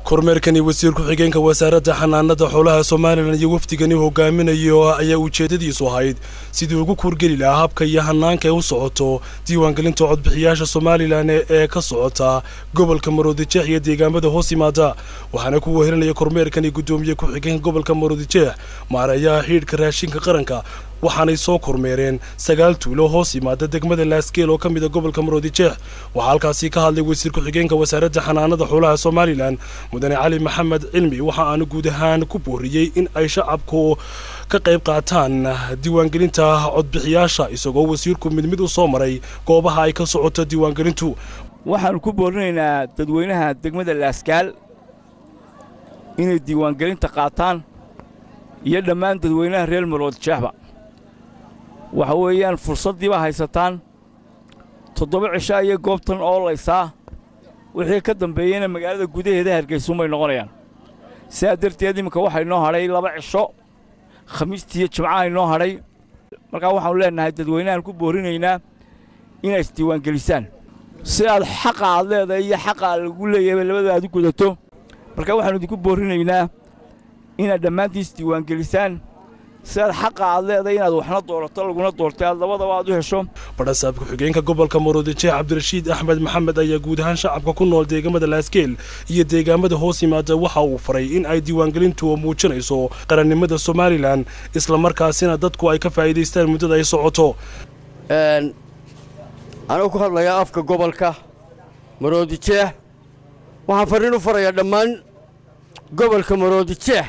kormeerkani wasiir ku-xigeenka wasaaradda xanaanada xoolaha somalilan iyo wafdigani hogaaminayo ayaa ujeedadiisu ahayd sidii ugu kuurgeli lahaa habka iyo hanaanka ay u socoto diiwaangelinta codbixiyaasha somalilan ee ka socota gobolka maroodijeex iyo deegaamada hoos yimaada waxaana ku wehelinaya kormeerkani guddoomiye ku-xigeenka gobolka maroodijeex maareeyaha xiidhka raashinka qaranka waxaanay soo kormeereen sagaal tuulo hoos yimaada degmada laaskeel oo ka mida gobolka maroodijeex waxaa halkaasi ka hadlay wasiir ku-xigeenka wasaaradda xanaanada xoolaha somalilan mudane cali maxamed cilmi waxa aanu guud ahaan ku booriyey in ay shacabku ka qayb qaataan diiwaangelinta codbixiyaasha isagoo wasiirku mid mid u soo maray goobaha ay ka socoto diiwaangelintu waxaannu ku boorinaynaa dadweynaha degmada laaskaal inay diiwaangelinta qaataan iyo dhammaan dadweynaha reer maroodijeexba waxa weeyaan fursaddiiba haysataan toddoba cisho ayay goobtan oolaysaa wixii ka dambeeyeyna magaalada gudaheeda hargaysuunbay noqonayaan sidaa darteed iminka waxaa inoo hadhay laba cisho khamiistiiyo jimcaha inoo hadhay markaa waxaannu leennahay dadweynahaan ku boorinaynaa inay isdiiwaangelisaan si aad xaqa aad leedahay iyo xaqa lagu leeyahayba labada aad u gudato markaa waxaannu idinku boorinaynaa inaad dhammaantiin isdiiwaangelisaan sidaad xaqa aad leedahay inaad waxna doorato laguna doortay aad labadaba aad u hesho badhasaab ku-xigeenka gobolka maroodijeex cabdirashiid axmed maxamed ayaa guud ahaan shacabka ku nool deegaamada laaskeel iyo deegaamada hoos yimaada waxa uu faray in ay diiwaangelintu muujinayso qarannimada somalilan islamarkaasina dadku ay ka faa'iidaystaan muddada ay socoto anuu ku hadlayaa afka gobolka maroodijeex waxaan farriin u farayaa dhammaan gobolka maroodijeex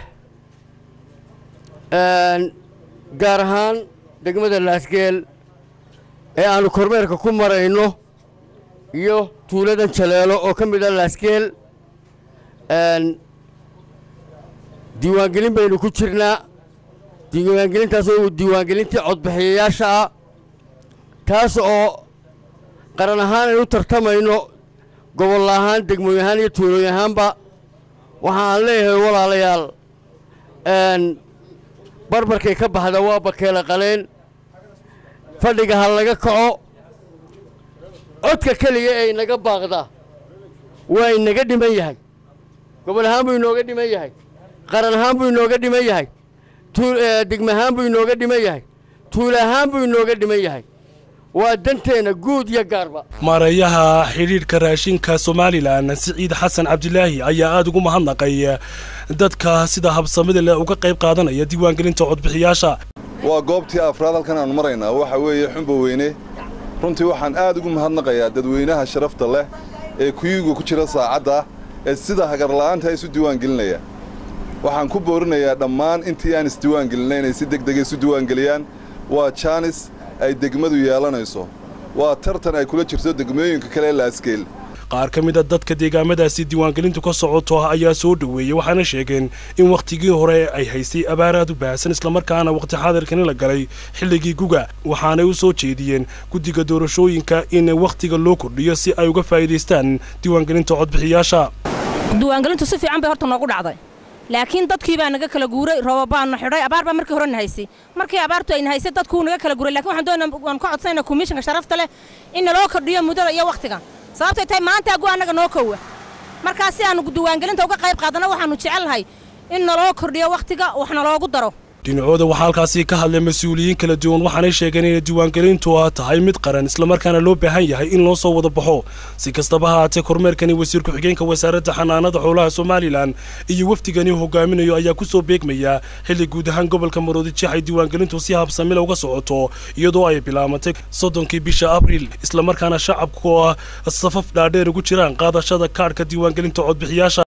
gaar ahaan degmada laasgeel ee aannu kormeerka ku marayno iyo tuuladan jaleelo oo ka mid ah laasgeel diiwaangelin baynu ku jirnaa diiwaangelintaas oo diiwaangelintii codbixiyayaasha ah taas oo qaran ahaan aynu u tartamayno gobol ahaan degmooy ahaan iyo tuulooy ahaanba waxa aan leeyahay walaalayaal barbarkay ka baxda waa bakeela qaleen fadhiga ha laga kaco codka keliya ee inaga baaqda waa inaga dhiman yahay gobol ahaan buu inooga dhiman yahay qaran ahaan buu inooga dhiman yahay degme ahaan buu inooga dhiman yahay tuula ahaan buu inooga dhiman yahay waa danteenna guud iyo gaarba maareeyaha xidhiidhka raashinka somalilan siciid xasan cabdilaahi ayaa aada ugu mahadnaqay dadka sida habsamida leh uga qayb qaadanaya diiwaangelinta codbixiyaasha waa goobtii afraad halkan aanu maraynaa waxa weeye xumba weyne runtii waxaan aad ugu mahadnaqayaa dadweynaha sharafta leh ee kuyuga ku jira saacadda ee sida hagarla'aanta isu diiwaangelinaya waxaan ku boorinayaa dhammaan intii aan isdiiwaangelinay inay si degdega isu diiwaangeliyaan waa jaanis ay degmadu yeelanayso waa tartan ay kula jirto degmooyinka kale ee laaskeel qaar ka mid a dadka deegaamadaasi diiwaangelintu ka socoto ayaa soo dhoweeyey waxaana sheegeen in wakhtigii hore ay haystay abaar aad u baahsan islamarkaana wakhti xaadirkani la galay xilligii guga waxaanay u soo jeediyeen guddiga doorashooyinka in wakhtiga loo kordhiyo si ay uga faa'iidaystaan diiwaangelinta codbixiyaasha diiwaangelintu si fiican bay horta noogu dhacday laakiin dadkii baa naga kala guuray roobabaana xidhay abaar baa markii hore na haysay markii abaartu ayna haysay dadkuu naga kala guuray lakin waxaan doonaa waan ka codsanaynaa komishanka sharafta leh in naloo kordhiyo muddada iyo wakhtiga sababtay tahay maanta agu annaga noo kowa markaa si aanu diiwaangelinta uga qayb qaadana waxaannu jecelnahay in naloo kordhiyo wakhtiga wax naloogu daro dhinacooda waxaa halkaasi ka hadlay mas-uuliyiin kala duwan waxaanay sheegeen inay diiwaangelintu tahay mid qaran islamarkaana loo baahan yahay in loo soo wada baxo si kastaba haatee kormeerkani wasiir ku-xigeenka wasaaradda xanaanada xoolaha somalilan iyo wafdigani hogaaminayo ayaa ku soo beegmaya xilli guud ahaan gobolka maroodijeex ay diiwaangelintu si habsamila uga socoto iyadoo ay bilaabantay soddonkii bisha abriil islamarkaana shacabku safaf dhaadheer ugu jiraan qaadashada kaadhka diiwaangelinta codbixiyaasha